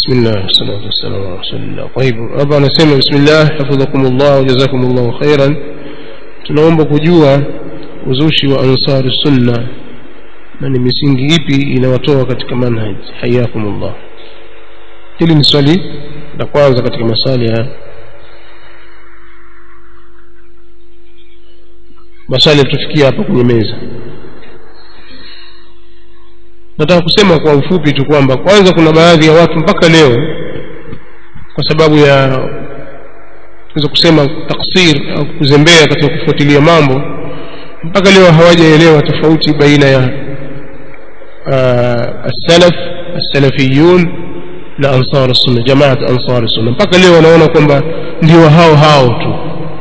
بسم الله والصلاة والسلام على رسول الله طيب hapa anasema bismillah hafidhakumullah wajazakumullahu khairan tunaomba kujua uzushi wa ansari sunna na ni misingi ipi inawatoa katika manhaj hayakumullah hili ni swali la kwanza katika maswali ya maswali yatufikia hapa kwenye meza nataka kusema kwa ufupi tu kwamba kwanza kuna baadhi ya watu mpaka leo kwa sababu ya naweza kusema taksir au kuzembea katika kufuatilia mambo mpaka leo hawajaelewa tofauti baina ya uh, as-salaf as-salafiyun na ansar sunna jamaat ansar sunna mpaka leo wanaona kwamba ndio hao hao tu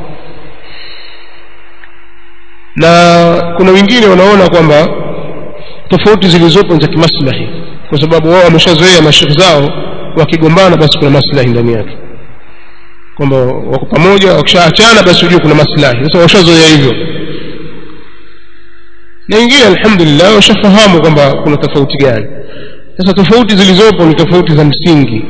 na kuna wengine wanaona kwamba tofauti zilizopo za kimaslahi kwa sababu wao wameshazoea mashekh zao wakigombana basi kuna maslahi ndani yake kwamba wako pamoja wakishaachana basi ujue kuna maslahi sasa washazoea hivyo na wengine alhamdulillah washafahamu kwamba kuna tofauti gani sasa tofauti zilizopo ni tofauti za msingi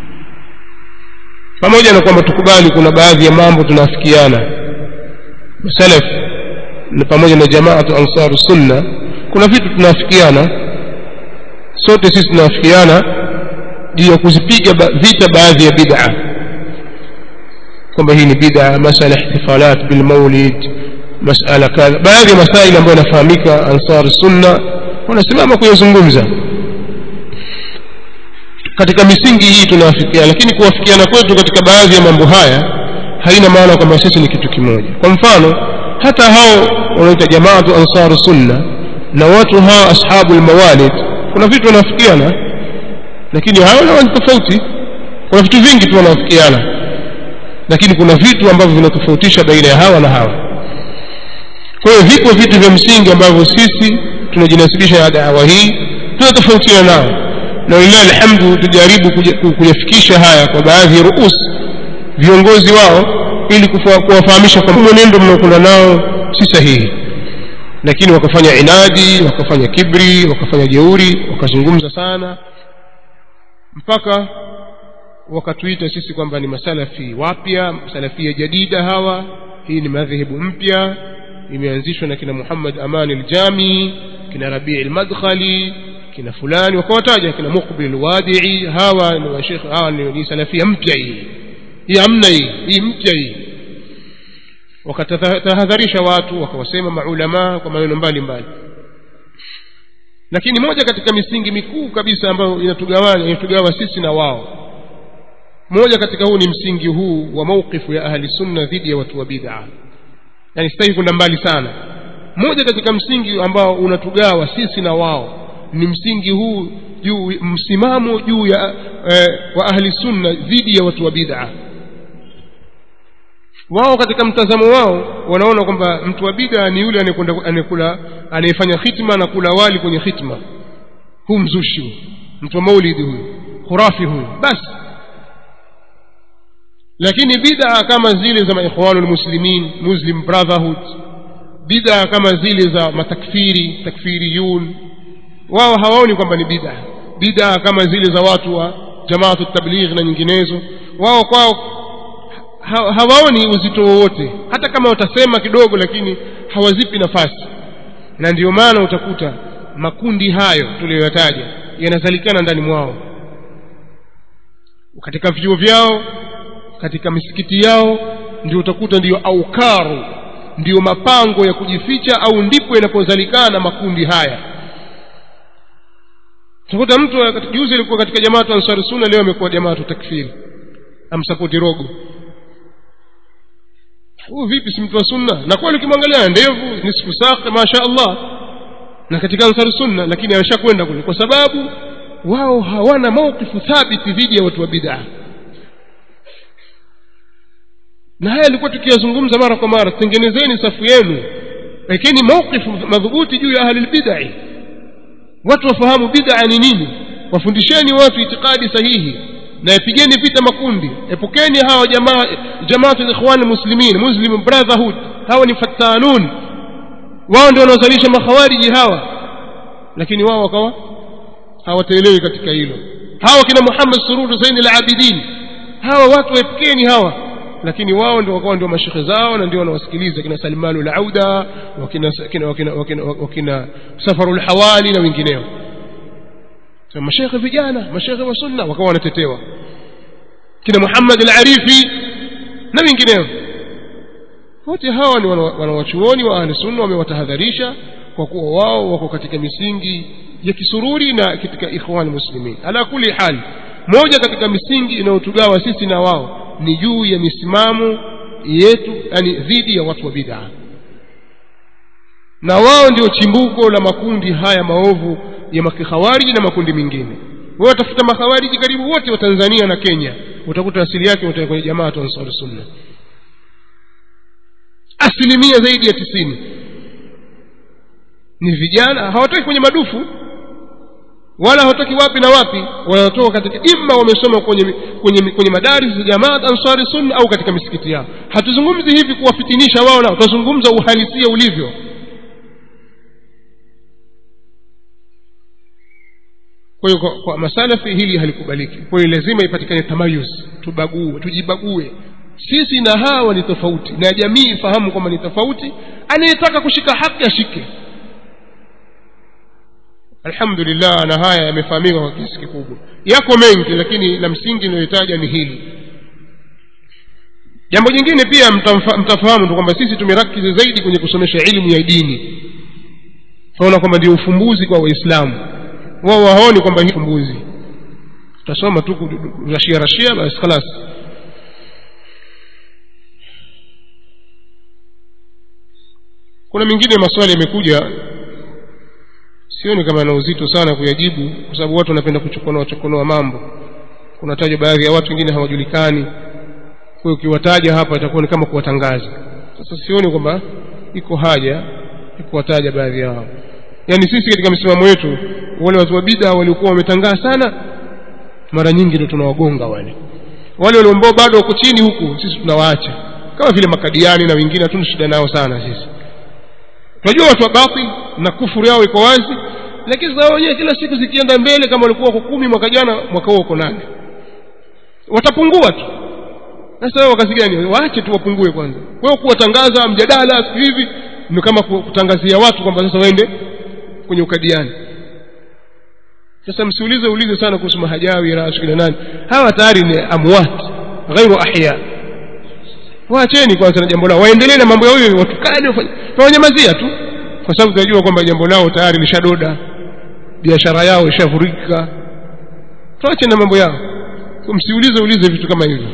pamoja na kwamba tukubali kuna baadhi ya mambo tunaafikiana salaf na pamoja na jamaatu ansaru sunna kuna vitu tunaafikiana sote sisi tunaafikiana juu ya kuzipiga ba vita baadhi ya bid'a kwamba hii ni bid'a masala ihtifalat bil maulid masala kadha baadhi ya masaili ambayo yanafahamika ansar sunna wanasimama kuyazungumza katika misingi hii tunaafikiana lakini kuwafikiana kwetu katika baadhi ya mambo haya haina maana kwamba sisi ni kitu kimoja kwa mfano hata hao wanaita jamaatu ansaru sunna na watu hawa ashabu almawalid kuna vitu wanafikiana lakini hao na ni tofauti kuna vitu vingi tu wanafikiana lakini kuna vitu ambavyo vinatofautisha baina ya hawa na hawa kwa hiyo vipo vitu vya msingi ambavyo sisi tunajinasibisha na dawa hii tunatofautiana nao na lillahi alhamdu tujaribu kuyafikisha haya kwa baadhi ya ruus viongozi wao ili kuwafahamisha kwamba mwenendo mnaokwenda nao si sahihi lakini wakafanya inadi wakafanya kibri wakafanya jeuri wakazungumza sana mpaka wakatuita sisi kwamba ni masalafi wapya salafia jadida hawa hii ni madhehebu mpya imeanzishwa na kina Muhammad Aman al-Jami kina Rabi' al-Madkhali kina fulani wakawataja kina Muqbil al-Wadi'i hawa ni washekh hawa ni salafia mpya hii hii amna hii hii mpya hii wakatahadharisha watu wakawasema maulama kwa maneno mbalimbali lakini moja katika misingi mikuu kabisa ambayo inatugawanya inatugawa sisi na wao moja katika huu ni msingi huu wa mauqifu ya ahli sunna dhidi ya watu wa bid'a yani sitaki kwenda mbali sana moja katika msingi ambao unatugawa sisi na wao ni msingi huu juu msimamo juu ya eh, wa ahli sunna dhidi ya watu wa bid'a wao katika mtazamo wao wanaona kwamba mtu wa bid'a ni yule anayekwenda anayekula anayefanya khitma na kula wali kwenye khitma huu mzushi mtu wa maulidi huyu khurafi huyu basi lakini bid'a kama zile za maikhwanul muslimin muslim brotherhood bid'a kama zile za matakfiri takfiriyun wao hawaoni kwamba ni bid'a bid'a kama zile za watu wa jamaatu tabligh na nyinginezo wao kwao hawaoni uzito wowote hata kama watasema kidogo lakini hawazipi nafasi na ndiyo maana utakuta makundi hayo tuliyoyataja yanazalikana ndani mwao katika vyuo vyao katika misikiti yao ndio utakuta ndiyo aukaru ndiyo mapango ya kujificha au ndipo yanapozalikana makundi haya utakuta mtu juzi alikuwa katika jamaatu ansari sunna leo amekuwa jamaatu takfiri amsapoti rogo huyu vipi si mtu wa sunna na kweli ukimwangalia ndevu nisfu saq masha Allah na katika ansari sunna lakini ameshakwenda kule kwa sababu wao hawana maukifu thabiti dhidi ya watu wa bid'a na haya alikuwa tukiyazungumza mara kwa mara tengenezeni safu yenu lakini maukifu madhubuti juu ya ahli bid'ah watu wafahamu bid'a ni nini wafundisheni watu itikadi sahihi na yapigeni vita makundi epukeni hawa jamaa jamaatu ikhwan muslimin muslim brotherhood hawa ni fattanun wao ndio wanaozalisha makhawariji hawa lakini wao wakawa hawataelewi katika hilo hawa kina muhammad sururu zaini al-abidin hawa watu waepukeni hawa lakini wao ndio wakawa ndio mashekhe zao na ndio wanawasikiliza kina salmanu al-auda wakina wakina wakina, wakina, wakina safaru al-hawali na wengineo so, mashekhe vijana mashekhe wa sunna wakawa wanatetewa kina muhammad al-arifi na wengineo wote hawa ni wanawachuoni wa ahli sunna wamewatahadharisha kwa kuwa wao wako katika misingi ya kisururi na katika ikhwan muslimin ala kuli hal moja katika misingi inayotugawa sisi na wao ni juu ya misimamo yetu yani dhidi ya watu wa bid'a na wao ndio chimbuko la makundi haya maovu ya makikhawariji na makundi mengine wao watafuta makhawariji karibu wote wa Tanzania na Kenya utakuta asili yake utakuwa kwenye jamaa wa Ansar Sunna asilimia zaidi ya tisini ni vijana hawatoki kwenye madufu wala hawatoki wapi na wapi wanatoka katika imma wamesoma kwenye kwenye kwenye madaris za jamaat ansari sunna au katika misikiti yao hatuzungumzi hivi kuwafitinisha wao nao tutazungumza uhalisia ulivyo kwa hiyo kwa, kwa masalafi hili halikubaliki kwa hiyo lazima ipatikane tamayuz tubague tujibague sisi na hawa ni tofauti na jamii ifahamu kwamba ni tofauti anayetaka kushika haki ashike alhamdulillah na haya yamefahamika kwa kiasi kikubwa yako mengi lakini la msingi inayohitaja ni hili jambo jingine pia mtafahamu tu kwamba sisi tumerakiza zaidi kwenye kusomesha elimu ya dini tunaona kwamba ndio ufumbuzi kwa waislamu wao waoni kwamba hii ufumbuzi tutasoma tu rashia rashia basi khalas kuna mingine maswali yamekuja sioni kama yana uzito sana kuyajibu kwa sababu watu wanapenda kuchokonoa chokonoa mambo kunatajwa baadhi ya watu wengine hawajulikani kwa hiyo ukiwataja hapa itakuwa ni kama kuwatangaza sasa sioni kwamba iko haja ya kuwataja baadhi yao yaani sisi katika msimamo wetu wale watu wa bida waliokuwa wametangaa sana mara nyingi ndio tunawagonga wale wale waliombao bado wako chini huku sisi tunawaacha kama vile makadiani na wengine hatuna shida nao sana sisi tunajua watu wa batil na kufuru yao iko wazi lakini sasa wenyewe kila siku zikienda mbele kama walikuwa wako kumi mwaka jana mwaka huo wako nane watapungua tu sasa wao kazi gani waache tu wapungue kwanza kwa hiyo kuwatangaza mjadala siku hivi ni kama kutangazia watu kwamba sasa waende kwenye ukadiani sasa msiulize ulize sana kuhusu mahajawi rasu kina nani hawa tayari ni amwat ghairu ahya waacheni kwanza na jambo lao waendelee na mambo yao hiyo watukane tawanyamazia tu kwa sababu tunajua kwamba jambo lao tayari lishadoda biashara yao ishafurika tuache na mambo yao msiulize ulize vitu kama hivyo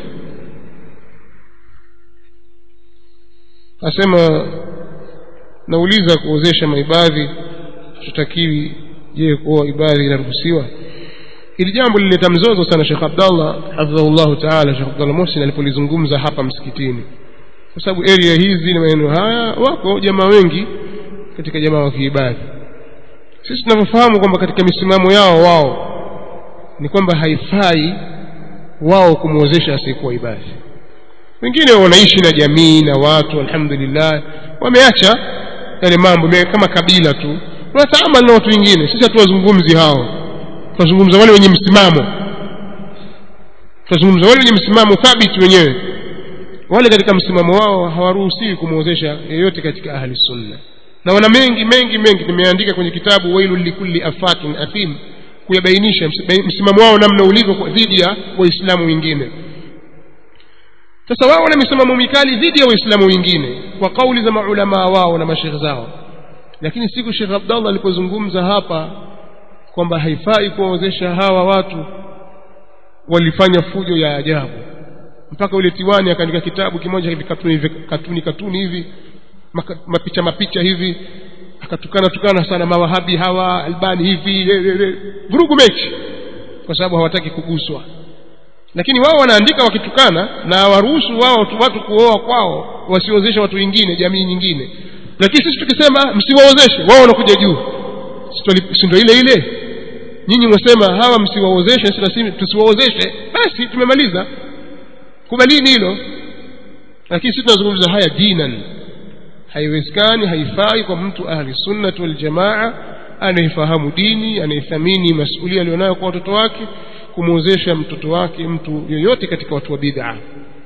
asema nauliza kuozesha maibadhi tutakiwi je kuoa ibadhi inaruhusiwa hili jambo lilileta mzozo sana Sheikh Abdallah hafidhahullahu taala Sheikh Abdallah Mohsin alipolizungumza hapa msikitini kwa sababu area hizi na maeneo haya wako jamaa wengi katika jamaa wa kiibadhi sisi tunavyofahamu kwamba katika misimamo yao wao ni kwamba haifai wao kumwozesha asiyekuwa ibadhi wengine wanaishi na jamii na watu alhamdulillah wameacha yale mambo kama kabila tu wanataamali na watu wengine sisi hatuwazungumzi hao tunazungumza wale wenye msimamo tunazungumza wale wenye msimamo thabiti wenyewe wale katika msimamo wao hawaruhusiwi kumwozesha yeyote katika ahli sunna na wana mengi mengi mengi nimeandika kwenye kitabu wailul likulli afakin athim kuyabainisha msimamo wao namna ulivyo dhidi ya waislamu wengine sasa wao wana misimamo mikali dhidi ya waislamu wengine kwa kauli za maulamaa wao na mashekhe zao lakini siku Sheikh Abdallah alipozungumza hapa kwamba haifai kuwaozesha hawa watu walifanya fujo ya ajabu mpaka ule tiwani akaandika kitabu kimoja hivi katuni hivi katuni katuni hivi maka, mapicha mapicha hivi akatukana tukana sana mawahabi hawa albani hivi vurugu mechi kwa sababu hawataki kuguswa lakini wao wanaandika wakitukana na waruhusu wao watu kuoa kwao wasiozeshe watu wengine jamii nyingine lakini sisi tukisema msiwaozeshe wao wanakuja juu si ndio ile ile nyinyi mwasema hawa msiwaozeshe sisi tusiwaozeshe basi tumemaliza kubalini hilo lakini sisi tunazungumza haya dinan haiwezekani haifai kwa mtu ahli sunnati wal jamaa anayefahamu dini anayethamini masulia alionayo kwa watoto wake kumwozesha mtoto wake mtu yoyote katika watu wa bid'a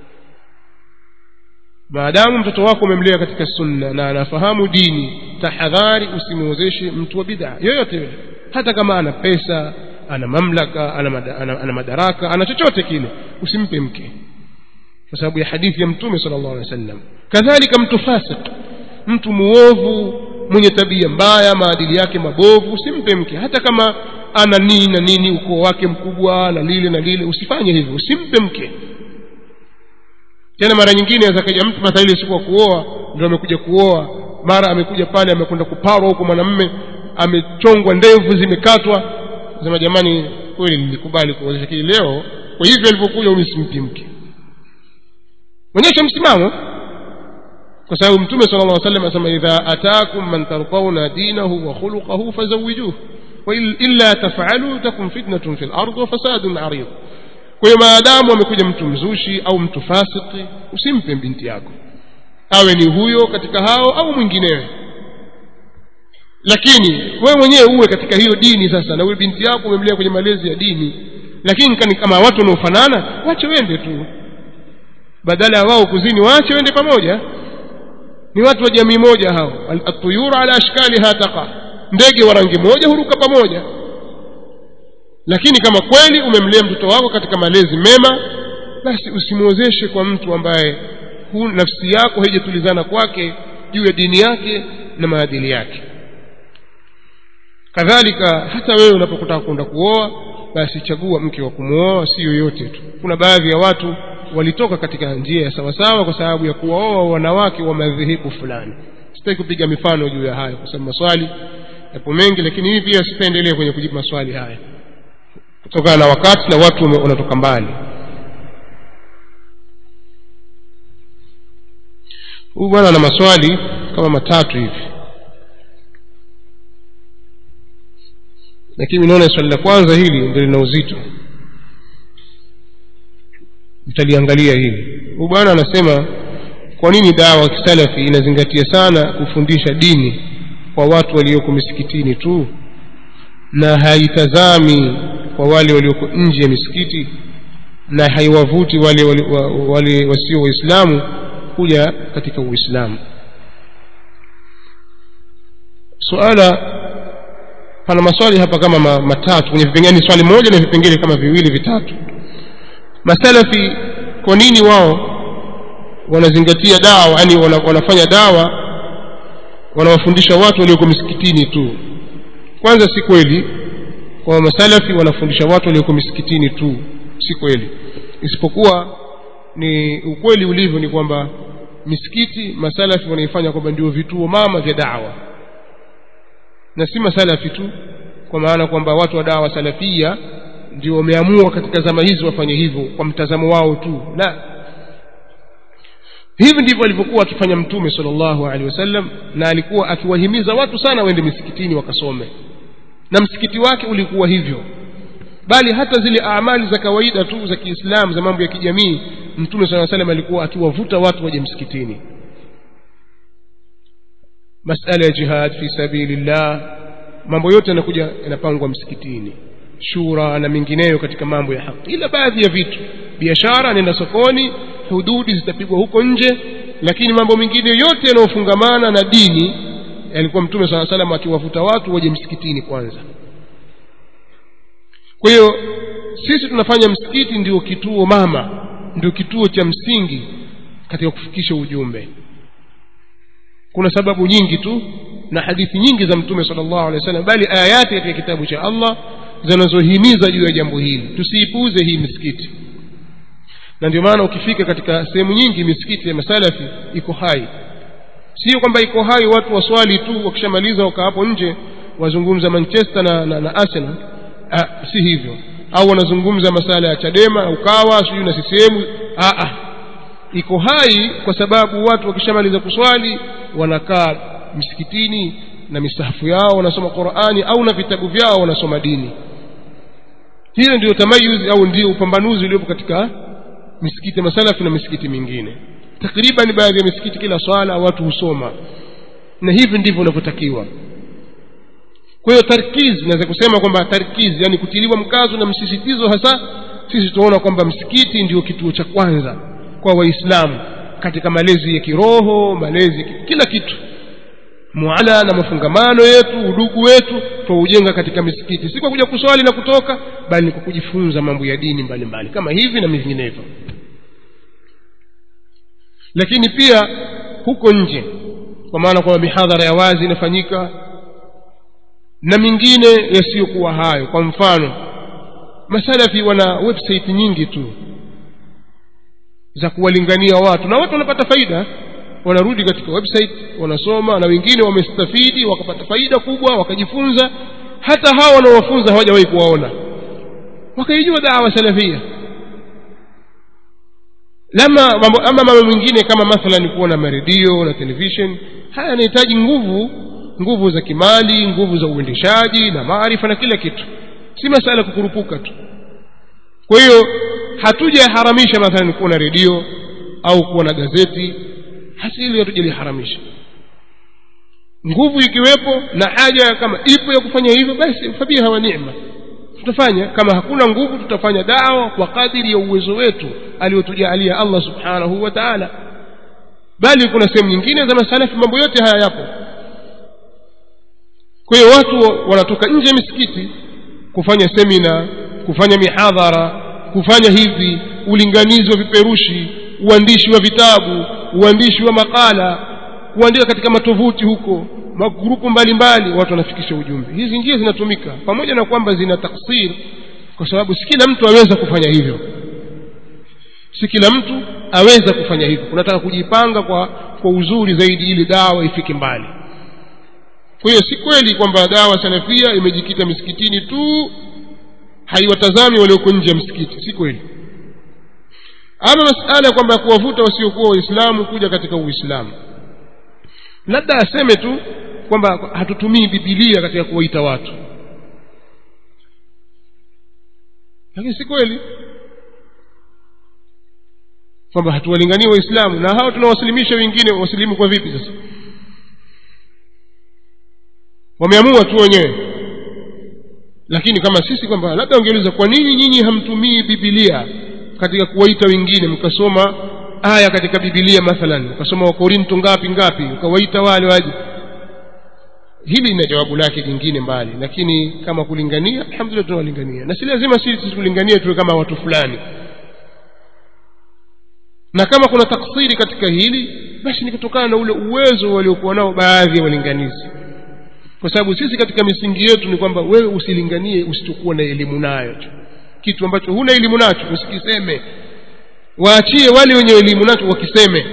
maadamu mtoto wako umemlea katika sunna na anafahamu dini tahadhari usimwozeshe mtu wa bid'a yoyote yule hata kama ana pesa ana mamlaka ana, mada, ana, ana madaraka ana chochote kile usimpe mke kwa sababu ya hadithi ya mtume sallallahu alaihi wasallam kadhalika mtu fasik mtu muovu mwenye tabia mbaya maadili yake mabovu usimpe mke hata kama ana nini na nini ukoo wake mkubwa na lile na lile usifanye hivyo usimpe mke tena mara nyingine aweza kaja mtu mathaili siku kuoa ndio amekuja kuoa mara amekuja pale amekwenda kuparwa huko mwanamme amechongwa ndevu zimekatwa sema jamani kweli nilikubali kuozesha kile leo kwa hivyo alivyokuja umi simpi mke onyesha msimamo kwa sababu mtume sala llah salam asema idha atakum man tardauna dinahu wa khuluqahu fazawijuh wailla tafalu takun fitnatun fi lard wa fasadun arid kwa hiyo maadamu amekuja mtu mzushi au mtu fasiki usimpe binti yako awe ni huyo katika hao au mwinginewe lakini wewe mwenyewe uwe katika hiyo dini sasa na huyo binti yako umemlea kwenye malezi ya dini lakini kama watu wanaofanana wache wende tu badala ya wao kuzini waache wende pamoja ni watu wa jamii moja hao atuyuru ala ashkaliha taqa ndege wa rangi moja huruka pamoja lakini kama kweli umemlea mtoto wako katika malezi mema basi usimwozeshe kwa mtu ambaye hu, nafsi yako haijatulizana kwake juu ya dini yake na maadili yake kadhalika hata wewe unapokutaka kwenda kuoa basi chagua mke wa kumwoa si yoyote tu kuna baadhi ya watu walitoka katika njia ya sawasawa kwa sababu ya kuwaoa wanawake wa madhehebu fulani sitaki kupiga mifano juu ya hayo kwa sababu maswali yapo mengi lakini hii pia sitaendelea kwenye kujibu maswali haya kutokana na wakati na watu wanatoka mbali huyu bwana ana maswali kama matatu hivi lakini naona swali la kwanza hili ndio lina uzito mtaliangalia hili huyu bwana anasema kwa nini dawa kisalafi inazingatia sana kufundisha dini kwa watu walioko misikitini tu na haitazami kwa wale walioko nje ya misikiti na haiwavuti wale, wale, wale wasio waislamu kuja katika uislamu suala pana maswali hapa kama ma, matatu kwenye vipengele ni swali moja na vipengele kama viwili vitatu masalafi kwa nini wao wanazingatia dawa yani wana, wanafanya dawa wanawafundisha watu walioko misikitini tu kwanza si kweli kwa masalafi wanafundisha watu walioko misikitini tu si kweli isipokuwa ni ukweli ulivyo ni kwamba misikiti masalafi wanaifanya kwamba ndio vituo mama vya dawa na si masalafi tu kwa maana kwamba watu wa dawa salafia ndio wameamua katika zama hizi wafanye hivyo kwa mtazamo wao tu la hivi ndivyo alivyokuwa akifanya mtume sallallahu alaihi wasallam na alikuwa akiwahimiza watu sana waende misikitini wakasome na msikiti wake ulikuwa hivyo bali hata zile amali za kawaida tu za kiislamu za mambo ya kijamii mtume saa salam alikuwa akiwavuta watu waje msikitini masala ya jihad fi sabilillah mambo yote yanakuja yanapangwa msikitini shura na mengineyo katika mambo ya haki ila baadhi ya vitu biashara nenda sokoni hududi zitapigwa huko nje lakini mambo mengine yote yanayofungamana na dini alikuwa mtume saa salam akiwavuta watu waje msikitini kwanza kwa hiyo sisi tunafanya msikiti ndio kituo mama ndio kituo cha msingi katika kufikisha ujumbe kuna sababu nyingi tu na hadithi nyingi za mtume sallallahu alaihi wasallam bali ayati katika kitabu cha Allah zinazohimiza juu ya jambo hili tusiipuuze hii misikiti na ndio maana ukifika katika sehemu nyingi misikiti ya masalafi iko hai sio kwamba iko hai watu waswali tu wakishamaliza wakaa hapo nje wazungumza manchester na, na, na arsenal ah, si hivyo au wanazungumza masala ya chadema ukawa sijui na ccm ah, ah. iko hai kwa sababu watu wakishamaliza kuswali wanakaa misikitini na misahafu yao wanasoma qurani au na vitabu vyao wanasoma dini hiyo ndio tamayuzi au ndio upambanuzi uliopo katika misikiti ya masalafi na misikiti mingine takriban baadhi ya misikiti kila swala watu husoma na hivi ndivyo unavyotakiwa kwa hiyo tarkiz naweza kusema kwamba tarkiz yani kutiliwa mkazo na msisitizo hasa sisi tunaona kwamba msikiti ndio kituo cha kwanza kwa waislamu katika malezi ya kiroho malezi kila kitu muala na mafungamano yetu udugu wetu twaujenga katika misikiti si kwa kuja kuswali na kutoka bali ni kwa kujifunza mambo ya dini mbalimbali mbali. kama hivi na vinginevyo lakini pia huko nje kwa maana kwamba mihadhara ya wazi inafanyika na mingine yasiyokuwa hayo kwa mfano masalafi wana website nyingi tu za kuwalingania watu na watu wanapata faida wanarudi katika website wanasoma na wengine wamestafidi wakapata faida kubwa wakajifunza hata hawa wanaowafunza hawajawahi kuwaona wakaijua dawa salafia lama mambo ama mambo mengine kama mathalan kuona maredio na television haya yanahitaji nguvu nguvu za kimali nguvu za uendeshaji na maarifa na kila kitu si masala kukurupuka tu kwa hiyo hatujaharamisha mathalan kuona redio au kuona gazeti hasi hili hatujaliharamisha nguvu ikiwepo na haja kama ipo ya kufanya hivyo basi fabiha wa neema tutafanya kama hakuna nguvu tutafanya dawa kwa kadiri ya uwezo wetu aliyotujaalia allah subhanahu wa taala bali kuna sehemu nyingine za masalafi mambo yote haya yapo kwa hiyo watu wanatoka nje ya misikiti kufanya semina kufanya mihadhara kufanya hivi ulinganizi wa viperushi uandishi wa vitabu uandishi wa makala kuandika katika matovuti huko magrupu mbalimbali watu wanafikisha ujumbe hizi njia zinatumika pamoja na kwamba zina taksir kwa sababu si kila mtu aweza kufanya hivyo si kila mtu aweza kufanya hivyo kunataka kujipanga kwa kwa uzuri zaidi ili dawa ifike mbali kwa hiyo si kweli kwamba dawa salafia imejikita misikitini tu haiwatazami walioko nje ya msikiti si kweli ama masala ya kwamba kuwavuta wasiokuwa waislamu kuja katika uislamu labda aseme tu kwamba hatutumii bibilia katika kuwaita watu lakini si kweli kwamba hatuwalinganii waislamu na hao tunawasilimisha wengine wasilimu kwa vipi sasa wameamua tu wenyewe lakini kama sisi kwamba labda ungeuliza kwa nini nyinyi hamtumii bibilia katika kuwaita wengine mkasoma aya katika bibilia mathalan ukasoma wakorinto ngapi ngapi ukawaita wale waje hili ina jawabu lake jingine mbali lakini kama kulingania alhamdulillah tunawalingania na si lazima sisi tulinganie tuwe kama watu fulani na kama kuna taksiri katika hili basi ni kutokana na ule uwezo waliokuwa nao baadhi ya walinganizi kwa sababu sisi katika misingi yetu ni kwamba wewe usilinganie usichokuwa na elimu nayo kitu ambacho huna elimu nacho usikiseme waachie wale wenye elimu nacho wakiseme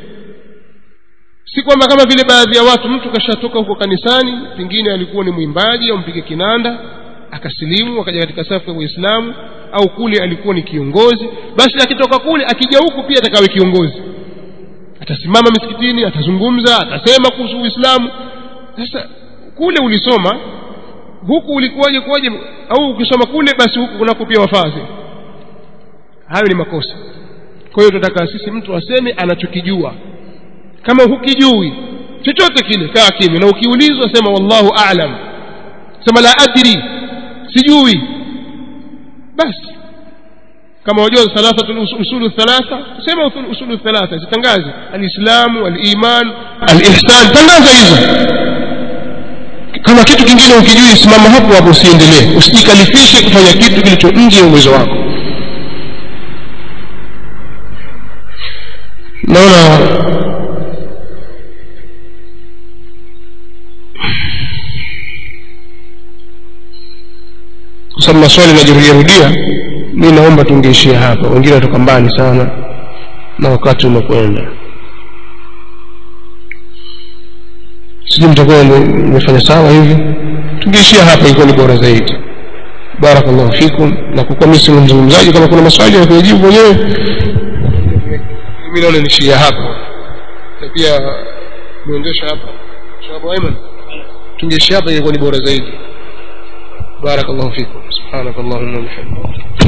si kwamba kama vile baadhi ya watu mtu kashatoka huko kanisani pengine alikuwa ni mwimbaji au mpige kinanda akasilimu akaja katika safu ya uislamu au kule alikuwa ni kiongozi basi akitoka kule akija huku pia atakawe kiongozi atasimama misikitini atazungumza atasema kuhusu uislamu sasa kule ulisoma huku ulikuwaje kuwaje au ukisoma kule basi huku kunako pia wafazi hayo ni makosa kwa hiyo tunataka sisi mtu aseme anachokijua kama hukijui chochote kile kaa kimya na ukiulizwa sema wallahu a'lam sema la adri sijui basi kama wajua thalathatul usulu thalatha sema usulu thalatha zitangaze alislamu aliman alihsan tangaza hizo kama kitu kingine ukijui simama hapo hapo usiendelee usijikalifishe kufanya kitu kilicho nje ya uwezo wako naona kwa sababu maswali najirudiarudia mi naomba tungeishia hapa wengine watoka mbali sana na wakati umekwenda sijui mtakuwa imefanya sawa hivi tungeishia hapa ilikuwa ni bora zaidi barakallahu fikum na kwa kuwa mi si mzungumzaji kama kuna maswali ya kuyajibu mwenyewe mi naona nishia hapa na pia muendesha hapa shababu aiman tungeishia hapa ilikuwa ni bora zaidi بارك الله فيكم سبحانك اللهم وبحمدك